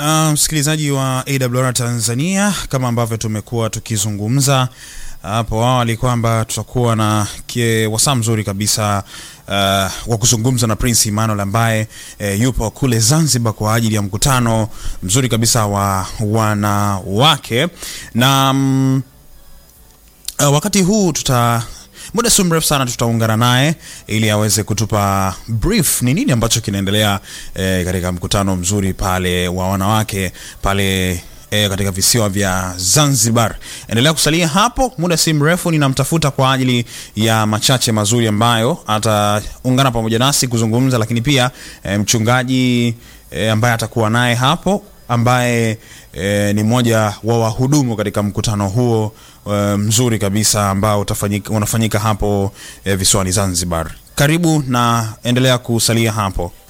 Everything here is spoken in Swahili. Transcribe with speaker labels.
Speaker 1: msikilizaji wa AWR Tanzania, kama ambavyo tumekuwa tukizungumza hapo awali kwamba tutakuwa na wasaa mzuri kabisa uh, wa kuzungumza na Prince Emmanuel ambaye uh, yupo kule Zanzibar kwa ajili ya mkutano mzuri kabisa wa wanawake na um, uh, wakati huu tuta muda si mrefu sana tutaungana naye ili aweze kutupa brief ni nini ambacho kinaendelea eh, katika mkutano mzuri pale wa wanawake pale E, katika visiwa vya Zanzibar. Endelea kusalia hapo, muda si mrefu ninamtafuta kwa ajili ya machache mazuri ambayo ataungana pamoja nasi kuzungumza, lakini pia e, mchungaji e, ambaye atakuwa naye hapo ambaye e, ni mmoja wa wahudumu katika mkutano huo e, mzuri kabisa ambao utafanyika, unafanyika hapo e, visiwani Zanzibar. Karibu na endelea kusalia hapo.